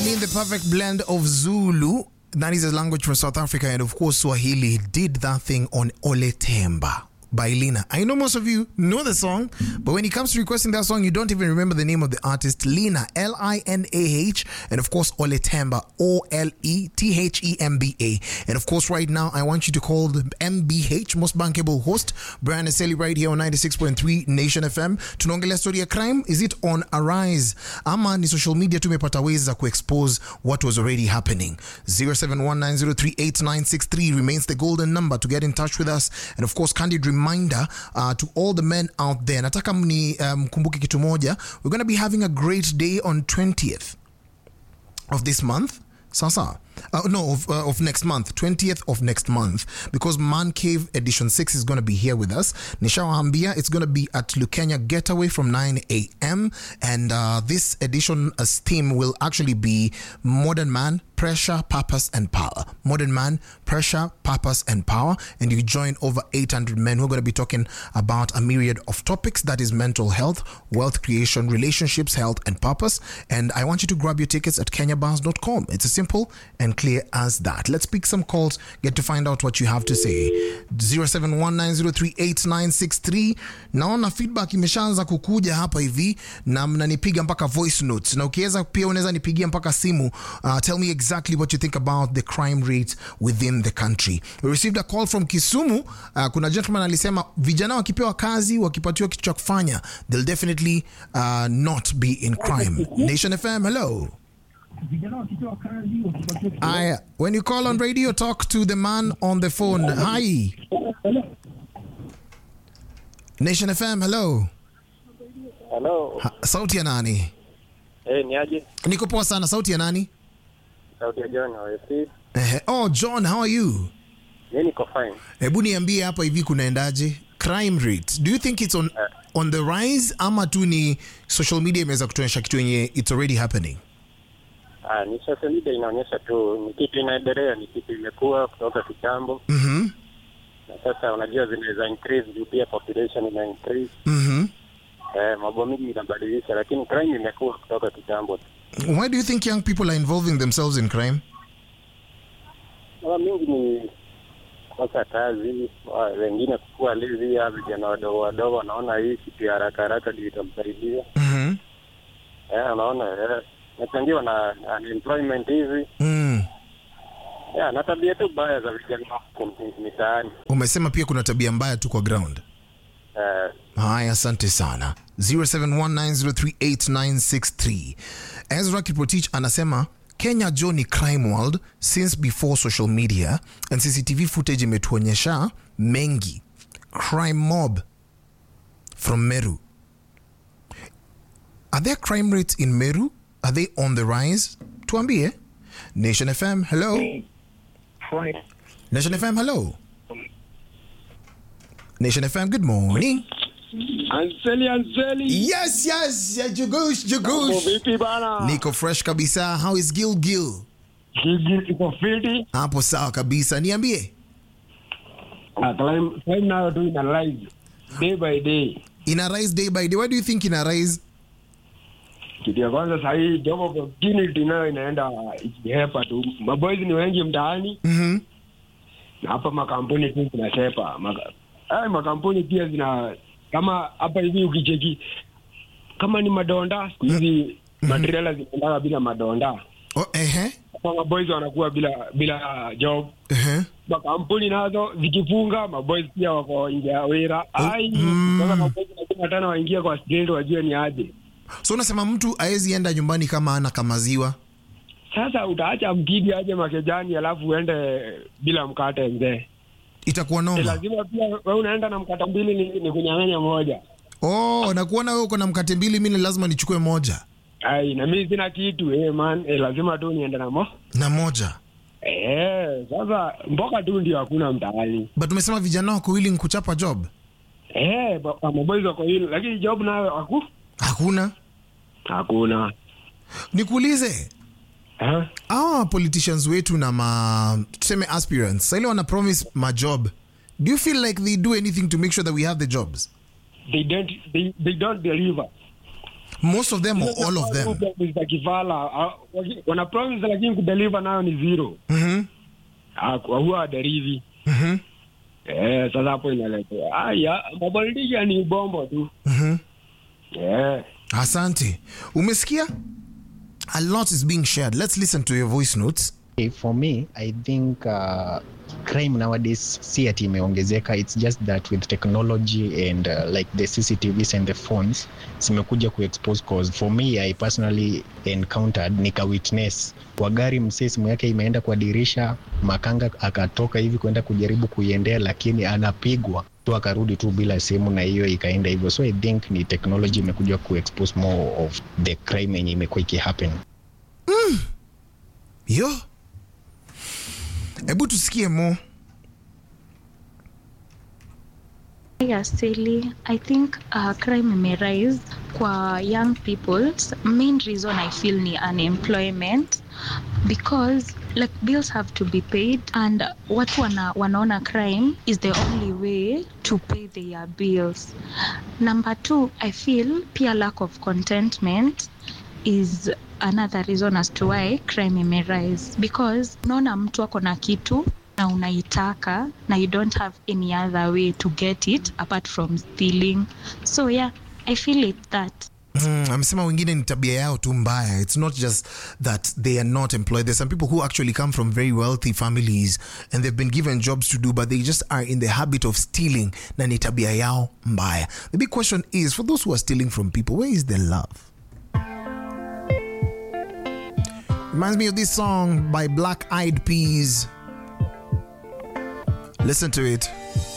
mean the perfect blend of Zulu, that is a language from South Africa, and of course Swahili did that thing on Ole Temba by Lina. I know most of you know the song, but when it comes to requesting that song, you don't even remember the name of the artist. Lina, L I N A H, and of course Ole Temba, O L E T H E M B A. And of course, right now, I want you to call the MBH, most bankable host, Brian Eseli, right here on 96.3 Nation FM. Tunaongelea story ya crime. Is it on a rise? Ama ni social media tumepata ways za kuexpose what was already happening. 0719038963 remains the golden number to get in touch with us. And of course, candid reminder uh, to all the men out there. Nataka mni mkumbuke um, kitu moja. We're going to be having a great day on 20th of this month. Sasa. Uh, no, of, uh, of next month, 20th of next month, because Man Cave Edition 6 is going to be here with us. Nishawahambia, it's going to be at Lukenya Getaway from 9 a.m. And uh, this edition uh, theme will actually be Modern Man, Pressure, Purpose, and Power. Modern Man, Pressure, Purpose, and Power. And you join over 800 men who are going to be talking about a myriad of topics that is mental health, wealth creation, relationships, health, and purpose. And I want you to grab your tickets at kenyabars.com. It's as simple and clear as that. Let's pick some calls, get to find out what you have to say. 0719038963. Naona feedback imeshaanza kukuja hapa hivi na mnanipiga mpaka voice notes, na ukiweza pia unaweza nipigia mpaka simu. Uh, tell me exactly what you think about the crime rate within the country. We received a call from Kisumu. Uh, kuna gentleman alisema vijana wakipewa kazi, wakipatiwa kitu cha kufanya, they'll definitely uh, not be in crime. Nation FM, hello. Aya, when you call on radio, talk to the man on the phone. Hi. Nation FM, hello. Hello. Ha, sauti ya nani? Eh, ni aje? Niko poa sana. Sauti ya nani? Sauti ya John OFC. Eh, oh, John, how are you? Mimi niko fine. Hebu niambie hapa hivi kunaendaje? Crime rate. Do you think it's on on the rise ama tu ni social media imeweza kutuonyesha kitu yenye it's already happening? Ah, ni social media inaonyesha tu ni kitu inaendelea, ni kitu imekuwa kutoka kitambo. Mhm. Na sasa unajua zinaweza increase juu pia population ina increase. Mhm. Eh, mambo mingi inabadilisha lakini crime imekuwa kutoka kitambo. Why do you think young people are involving themselves in crime? Mara mingi ni kosa kazi, wa- wengine kukua lazy, ya vijana wadogo wadogo wanaona hii kitu ya haraka haraka ndio itamsaidia. Mhm. Eh, unaona eh, nachangiwa na unemployment hizi Mm. ya na tabia tu baya za vijana huko mitaani. Umesema pia kuna tabia mbaya tu kwa ground. Eh, Haya, asante sana. 0719038963. Ezra Kiprotich anasema Kenya jo ni crime world since before social media and CCTV footage imetuonyesha mengi. Crime mob from Meru. Are there crime rates in Meru? Are they on the rise? Tuambie. Nation FM, hello. Nation FM, hello. Nation FM, good morning. Anseli, Anseli. Yes, yes, yeah, Jugush, Mambo Jugush. vipi bana? Niko fresh kabisa. How is Gil Gil? Gigi iko fiti. Hapo sawa kabisa. Niambie. Ah, climb climb nayo tu ina rise day by day. Ina rise day by day. Why do you think ina rise? Kitu ya kwanza saa hii job opportunity nayo inaenda ikihepa tu. Maboys ni wengi mtaani Mhm. na hapa makampuni tu zinasepa. Maka, ay, makampuni pia zina kama hapa hivi ukicheki kama ni madonda siku hizi matrela zinaendaga bila madonda. Oh, ehe. Hapa maboys wanakuwa bila bila job. Ehe. makampuni nazo zikifunga maboys pia wako nje ya wira ai mm. sasa maboys lazima tena waingie kwa street wajue ni aje So unasema mtu aezi enda nyumbani kama ana kamaziwa. sasa utaacha mkidi aje makejani alafu uende bila mkate mzee Itakuwa Ni noma. lazima pia we unaenda na mkate mbili ni, ni kunyang'anya moja Oh, na kuona wewe uko na mkate mbili, mimi lazima nichukue moja ai na mimi sina kitu eh man eh, lazima tu niende na mo na moja. eh sasa mboka tu ndio hakuna mtaani But umesema vijana wako willing kuchapa job? eh ba- maboys wako hilo lakini job nayo haku Hakuna. hakuna Nikuulize, eh hawa politicians wetu na ma tuseme aspirants saile wana promise majob do you feel like they do anything to make sure that we have the jobs they don't they, they don't deliver most of them or all of them Promises za kifala ah, waki- wana promise lakini kudeliver nayo ni zero Mhm. Ah, kwa huwa waderivi Mhm. eh, sasa hapo inaletea aya mapolitician ni ubombo tu Mhm. eh. asante umesikia a lot is being shared let's listen to your voice notes Okay, for me i think uh, crime nowadays si ati imeongezeka it's just that with technology and uh, like the cctvs and the phones zimekuja kuexpose cause for me i personally encountered nika witness kwa gari msee simu yake imeenda kwa dirisha makanga akatoka hivi kwenda kujaribu kuiendea lakini anapigwa tu akarudi tu bila simu na hiyo ikaenda hivyo so i think ni technology imekuja kuexpose more of the crime yenye imekuwa ikihappen yo hebu tusikie mo ya Sally, I think uh, crime imerise kwa young people. Main reason I feel ni unemployment because like bills have to be paid and watu wana, wanaona crime is the only way to pay their bills. Number two, I feel pia lack of contentment is another reason as to why crime imerise because unaona mtu ako na kitu na unaitaka na you don't have any other way to get it apart from stealing so yeah i feel it that Mm, amesema wengine ni tabia yao tu mbaya it's not just that they are not employed there's some people who actually come from very wealthy families and they've been given jobs to do but they just are in the habit of stealing na ni tabia yao mbaya the big question is for those who are stealing from people where is the love reminds me of this song by black eyed peas listen to it